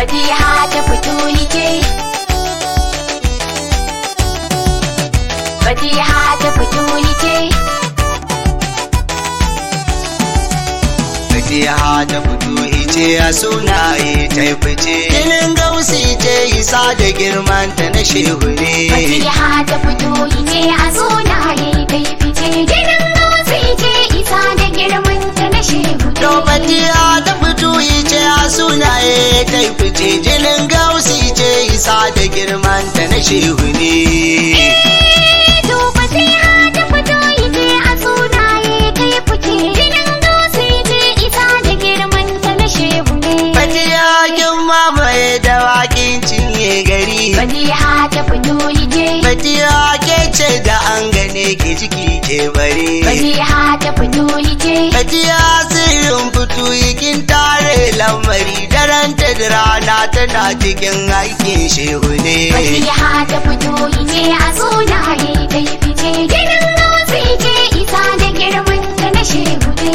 Fatiha ta fito ce. Fatiha ta fito ce. Fatiha ta fito ice a sunaye ta yi fice. Jinin gausi ce isa da girman ta na shehu ne. Fatiha ta fito ce a sunaye kai fice. Jinin gausi ce isa da girman ta na shehu To Fatiha ta fito ice a sunaye ta yi fice. Jinin gausi ce isa da girman ta na shehu ne. To fatiha ta fito ite a sunaye kai fice. Jinin gausi ce isa da girman ta na shehu ne. Fatiha kin mamaye da waƙin cinye gari. Fatiha ta fito ite. Fatiha ke ce da an gane ke ciki ke bare. Fatiha ta fito ite. Fatiha sirrin fito kin tare lamari daren ta da rana tana cikin aikin shehu ne. Fatiha ta fito ite a sunaye kai fice. Jinin gausi ce isa da girman ta na shehu ne.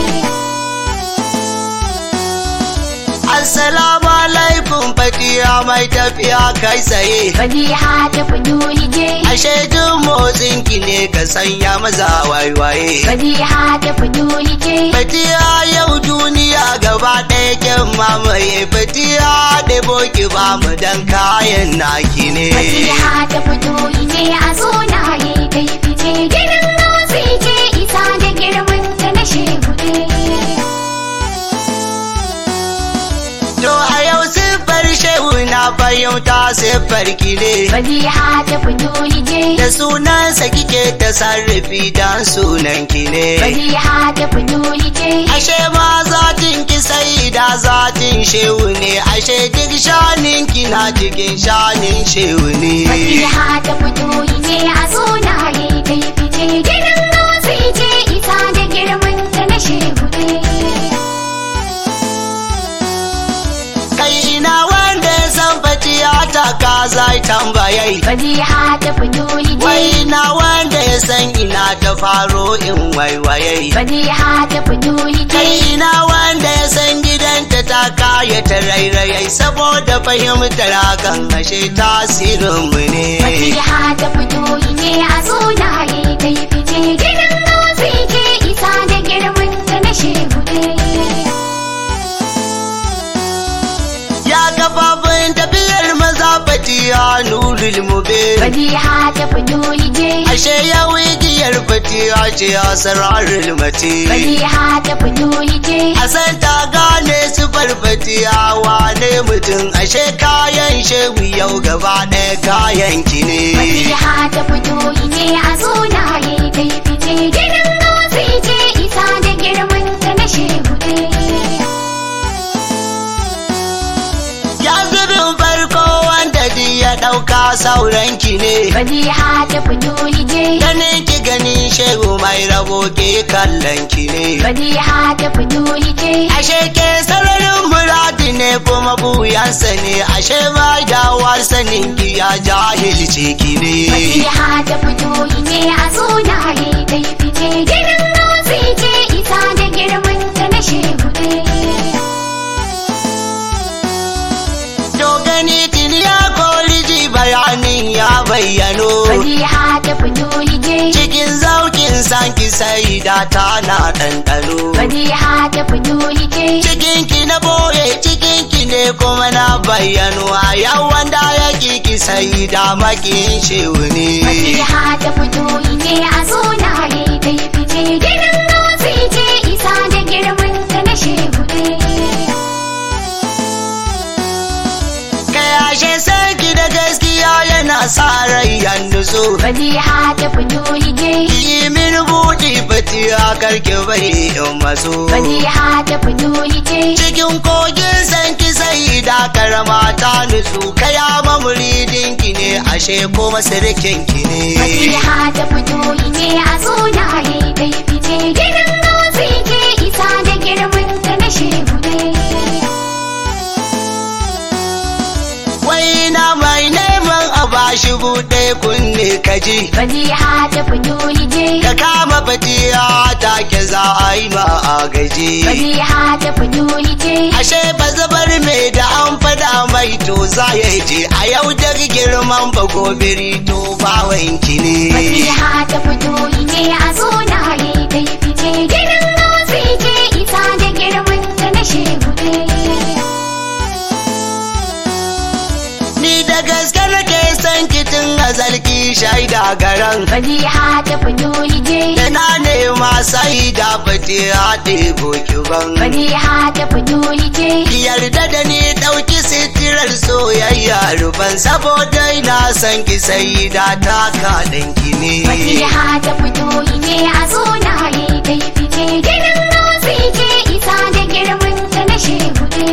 Assalamu alaikum Fatiha mai tafiya kai tsaye. Fatiha ta fito ite. Ashe duk motsin ki ne ka sanya maza waiwaye. Fatiha ta fito ite. Fatiha yau duniya gaba ɗaya kyan mamaye Fatiha da boki ba mu dan kayan naki ne. Fatiha ta fito ite a sunaye kai fice. Jinin gausi ce isa da girman ta na shehu ne. To a yau siffar shehu na fahimta siffar ki ne. Fatiha ta fito ite. Da sunansa kike ta sarrafi dan sunan ki ne. Fatiha ta fito ite. Ashe ma zatin ki sai da zatin shehu ne. Ashe duk shanin ki na cikin shanin shehu ne. Fatiha ta fito ite a sunaye kai fice. Jinin gausi ce isa da girman ta na shehu ne. Kai ina wanda ya san fatiya ta ka zai tambayai. Fatiha ta fito ite. Wai na wanda ya san ina ta faro in waiwayai. Fatiha ta fito ite. Kai ina wanda ya san gidanta ta kaya ta rairayai saboda fahimtar hakan ashe tasirinmu ne. Fatiha ta fito ite a sunaye kai fice. Jinin gausi ce isa da girman ta na shehu ne. Ya gababin tafiyar maza fatiya nurul mubin. Fatiha ta fito ite. Ashe ya wigiyar fatiya ce a sararul mace. Fatiha ta fito ite. A san ta gane su fatiya wane mutum ashe kayan shehu yau gaba ɗaya kayan ki ne. Fatiha ta fito ite a sunaye kai fice. Jinin gausi ce isa da girman ta na shehu ne. Ya zubin farko wanda duk ya ɗauka sauran ki ne. Fatiha ta fito ite. Ganin ki ganin shehu mai rabo ke kallon ki ne. Fatiha ta fito ite. Ashe ke sararin muradi ne kuma buyansa ne. Ashe ba dawar sanin ki ya jahilce ki ne. Fatiha ta fito ite a sunaye kai fice. Jinin gausi ce isa da girman ta na shehu ne. To gani tuni ya kori ji bayanin ya bayyano. Fatiha ta fito ite. Cikin zaukin san ki sai da ta na ɗanɗano. Fatiha ta fito ite. Cikin ki na boye cikin ki ne kuma na bayyano a yawan da ya ki sai da makin shehu ne. Fatiha ta fito ite a sunaye kai fice. Jinin gausi ce isa da girman ta na shehu ne. Kai ashe sarki da gaskiya yana sa rai yanzu so. Fatiha ta fito ite. Yi min buɗi fatiya karki bari in maso. Fatiha ta fito ite. Cikin kogin san ki sai da karama ta nutsu kaya mamuridin ki ne ashe kuma sirkin ki ne. Fatiha ta fito ite a sunaye kai fice. Jinin gausi ce isa da girman ta na shehu ne. Wai na mai neman a bashi buɗe kunne kaji Fatiha ta fito je. ka kama fatiya take za a yi ma a gaji Fatiha ta fito je. ashe ba zabar mai da an fada mai to za ya je a yau da girman bagobiri to bawanki ne Fatiha ta fito je a sunaye kai fice. Gidan dutse ce isa da girman ta na shehu ne. ni da gaske nake son kitin azalki shaida garan Fatiha ta fito je. da na nema sai da fatiya ɗebo kiban Fatiha ta fito je. Ki yarda da ni ɗauki sitirar soyayya ruban saboda ina son ki sai da ta kaɗanki ne. Fatiha ta fito ne a sunaye kai fice. Gidan dutse ce isa da girman ta na shehu ne.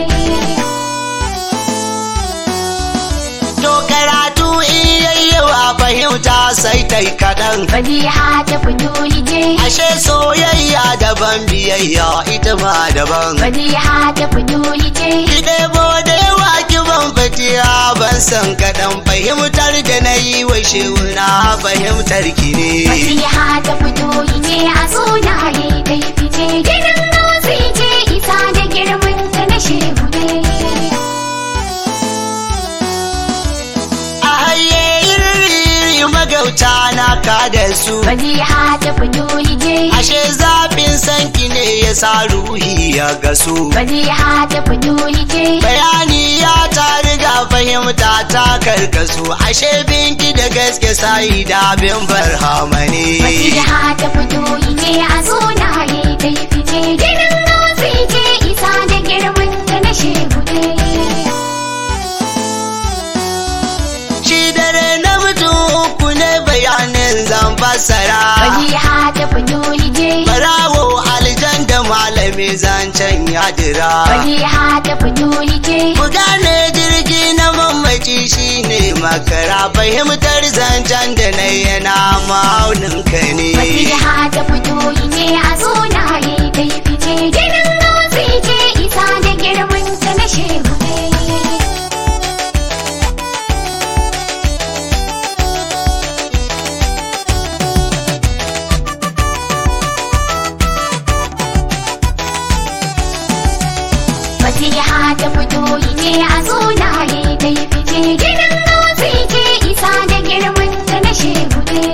To karatu in yayyawa fahimta sai tai kaɗan. Fatiha ta fito je. Ashe soyayya daban biyayya ita ma daban. Fatiha ta fito je. Ki ɗebo da yawa ki ban fatiya ban san kaɗan fahimtar da na yi wa shewuna fahimtar ki ne. Fatiha ta fito ne a sunaye kai fice. Gidan dutse ce isa da girman ta na shehu ne. A haye iri magauta na ka da su. Fatiha ta fito je. Ashe zafin sanki ne ya sa ruhi ya gasu. Fatiha ta fito je. Bayani ya ta riga fahimta ta karkasu. Ashe binki da gaske sai da bin barhama ne. Fatiha ta fito ne a sunaye kai fice. Gidan dutse ce isa da girman ta na shehu ne. Shi dare na mutum uku ne bayanin zan fassara. Fatiha ta fito je. Barawo aljan da malami zancen yadira. Fatiha ta fito je. Ku gane jirgi na mamaci shine makara fahimtar zancen da na yana maunin ka ne. Fatiha ta fito ne a sunaye kai fice. Gidan dutse ce isa da girman ta na shehu ne. Fatiha ta fito ne a sunaye kai fice. Gidan dutse ce isa da girman ta na shehu ne.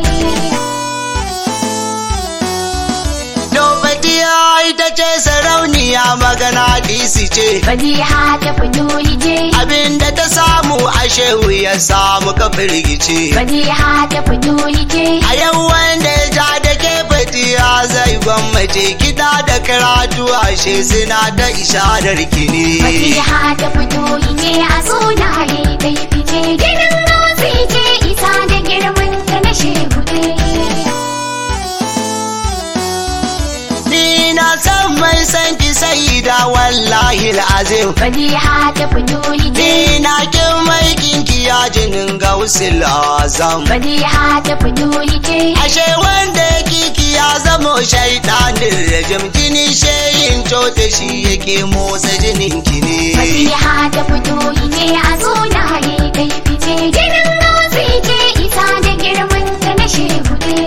Nobadiya ita ce sarauniya magana disi ce. Fatiha ta fito je. Abinda ta samu a shehu ya samu ka firgice. Fatiha ta fito je. A yau wanda ya ja da ke fatiya zai gwammace kiɗa da karatu ashe suna ta isharar ki ne. Fatiha ta fito ne a sunaye kai fice. Gidan dutse ce isa da girman ta na shehu ne. Ni na san mai san ki sai da wallahi azim. Fatiha ta fito je. Ni na kin mai kinki ya jinin gausil azam. Fatiha ta fito je. Ashe wanda ya kiki ya zamo shaidanin rajim jini shayin cota shi yake motsa jinin ki ne. Fatiha ta fito ne a sunaye kai fice. Gidan dutse ce isa da girman ta na shehu ne.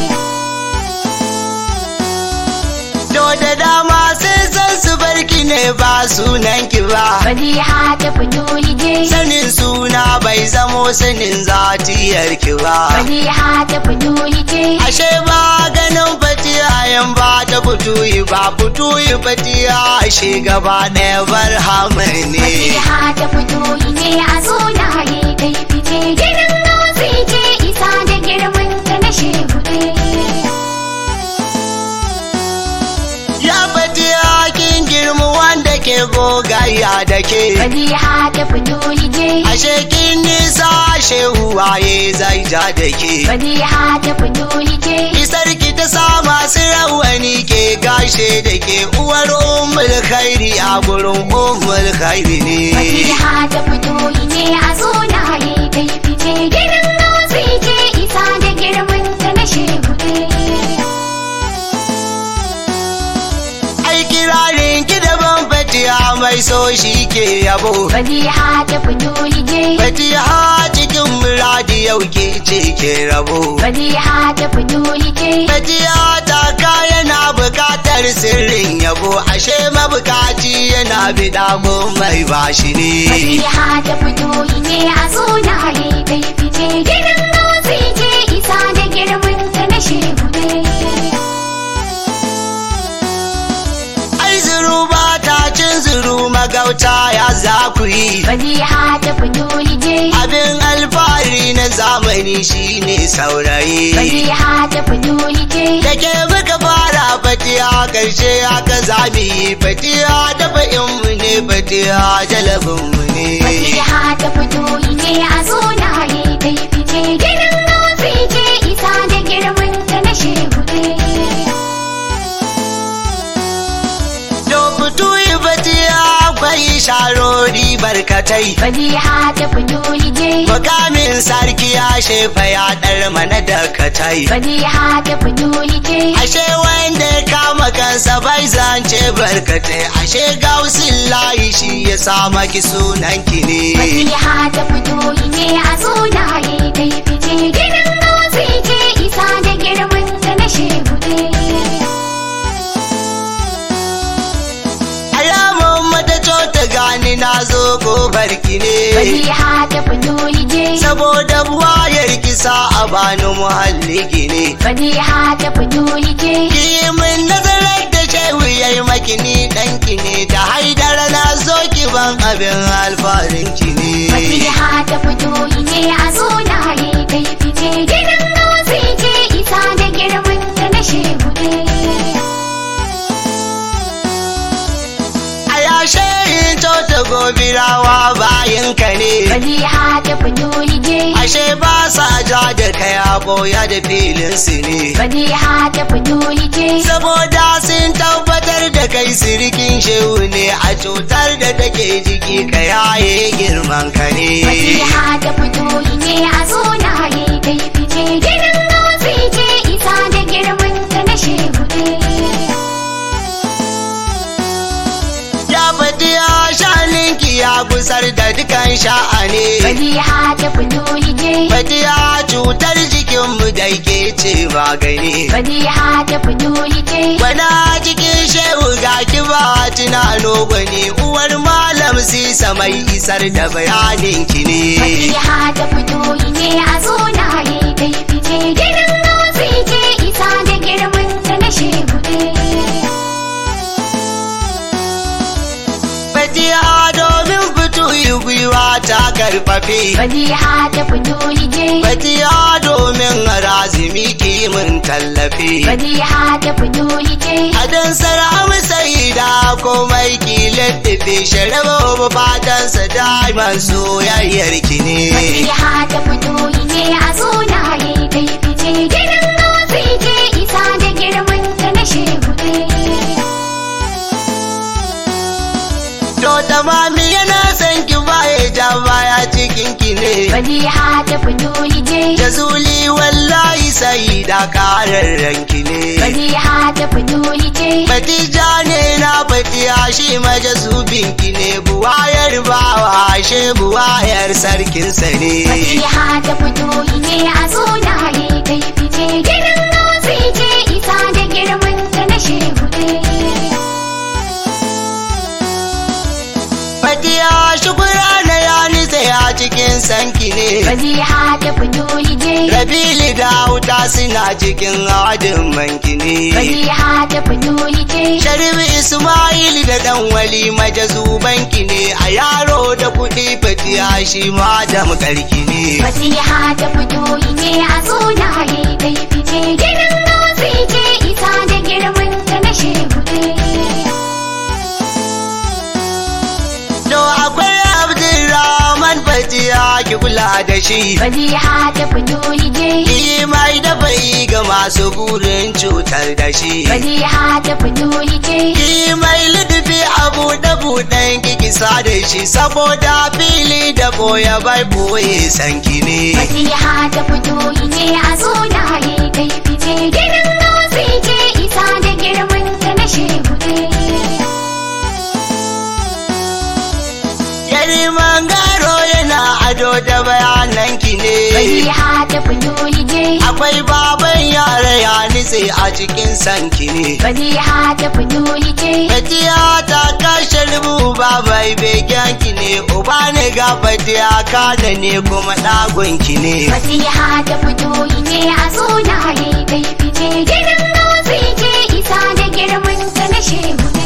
To da dama sai san su barki ne ba sunan ki ba. Fatiha ta fito je. Sanin suna bai zamo sanin zatiyar ki ba. Fatiha ta fito je. Ashe ba ganin fatiyayen ba ta fituyi ba fituyi fatiya ashe gaba ɗaya barhama ne. Fatiha ta fito ne a sunaye kai fice. Gidan dutse ce isa da girman ta na shehu ne. Ya fatiya kin girma wanda ke gogayya da ke. Fatiha ta fito je. Ashe kin nisa shehu waye zai ja da ke. Fatiha ta fito je. Isar ki ta sa masu rawani ke gashe da ke uwar ummul khairi a gurin ummul khairi ne. Fatiha ta fito ne a sunaye kai fice. Gidan dutse ce isa da girman ta na shehu ne. Ai kirarin ki daban fatiha mai so shi ke yabo. Fatiha ta fito je. Fatiha cikin muradi yau ke ce ke rabo Fatiha ta fitoli ce. Fatiha ta ka yana bukatar sirrin yabo ashe mabukaci yana bida ko mai bashi ne Fatiha ta fitoli ce a sunaye kai fice. Gidan gausi ce isa da girman ta na shehu ne. ai zuru ba ta cin zuru magauta ya za ku yi Fatiha ta fitoli ce. abin alfahari na zamani shine saurayi Fatiha ta fitoli ce. da ke muka fara fatiha karshe aka zami fatiha da mu ne fatiha jalabinmu ne Fatiha ta fitoli ce a sunaye kai fice. Gidan gausi ce isa da girman ta na shehu ne. to fito yi fatiha akwai sharori barkatai Fatiha ta fitoli ce. mukamin sarki ya shefa ya ɗar mana da katai Fatiha ta fitoli ce. ashe wanda ya kama kansa bai zance barkatai ashe gausin layi shi ya sa maki sunan ki ne Fatiha ta fitoli ce a sunaye kai fice. Gidan gausi ce isa da girman ta na shehu ne. alamun mata ta gani na zo gobar ki ne Fatiha ta fitoli ce. saboda wayar kisa a bani muhalli gine Fatiha ta fitoli ce. ki min nazarar da shehu ya yi maki ni ɗanki ne da haidar na zo ki ban abin alfarin ki ne Fatiha ta fitoli ce a sunaye kai fice. Gidan gausi ce isa da girman ta na shehu ne. a yashe in ta gobirawa bayan ka ne Fatiha ta fitoli ce. ashe ba sa ja da kai a boya da filin su ne Fatiha ta fitoli ce. saboda sun tabbatar da kai sirikin shehu ne a cutar da take jiki ka yaye girman ka ne Fatiha ta fitoli ce a sunaye kai fice. Gidan gausi ce isa da girman ta na shehu ne. ya faɗi ya shaninki ya gusar da dukan sha'ani Fatiha ta fitoli ce. faɗi ya cutar jikinmu da ke ce magani Fatiha ta fitoli ce. Wana cikin shehu ga kiba tunano gwani uwar malam sisa mai isar da bayanin ki ne. Fatiha ta fitoli ce a sunaye kai fice. Gidan gausi ce isa da girman ta na shehu ne. Fatiha domin fito yi gwiwa ta karfafe. Fatiha ta fitoli ce. Fatiha domin razumi kimin tallafi. Fatiha ta fitoli ce. Adan sara'am sai da komai kilin tafi sharaba fatansa da'iman soyayyar ki ne. Fatiha ta fitoli ce a sunaye kai fice. Gidan gausi ce isa da girman ta na shehu ne. To tamami yana son ki baya ja baya cikin ki ne. Fatiha ta fitoli ce. Jazuli wallahi sai da kararren ki ne. Fatiha ta fitoli ce. Fatija ne na fatiya shi majazubin ki ne buwayar bawa she buwayar sarkinsa ne. Fatiha ta fitoli ce a sunaye kai fice. Gidan gausi ce isa da girman ta na shehu ne. Fatiya shukura na ya nitsa ya cikin sanki ne. Fatiha ta fitoli ce. Rabili da wuta suna cikin adin manki ne. Fatiha ta fitoli ce. Sharif Ismail da dan wali majazubanki ne a yaro da kuɗi fatiya shi ma da makarki ne. Fatiha ta fitoli ce a sunaye kai fice. Gidan gausi ce isa da girman ta na shehu ne. To akwai Abdulrahman fatiya ki kula da shi. Fatiha ta fitoli ce. Ki mai da bai ga masu burin cutar da shi. Fatiha ta fitoli ce. Ki mai ludufi a buɗe buɗen kikisa da shi saboda fili da boye bai boye sanki ne. Fatiha ta fitoli ce a sunaye kai fice. Gidan gausi ce isa da girman ta na shehu ne. Yari mangaro yana ado da bayanan ki ne. Fatiha ta fito ije akwai baban yara ya nitse a cikin sanki ne Fatiha ta fito ije Fatiya ta kashe rubu babai begen ki ne uba ne ga fatiya kada ne kuma ɗagon ki ne Fatiha ta fito ije a sunaye kai fice Gidan gausi ce isa da girman ta na shehu ne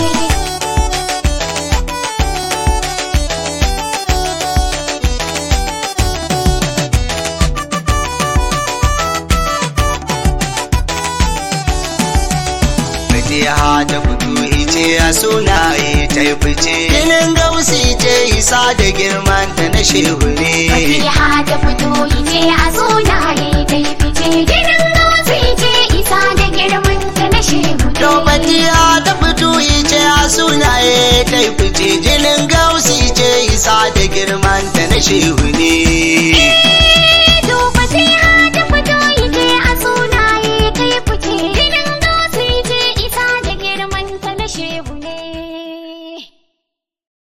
Fatiha ta fito ice a sunaye ta yi fice Jinin gausi ce isa da girman ta na shehu ne Fatiha ta fito ije a sunaye kai fice Gidan gausi ce isa da girman ta na shehu ne To Fatiha ta fito ice a sunaye ta yi fice Jinin gausi ce isa da girman ta na shehu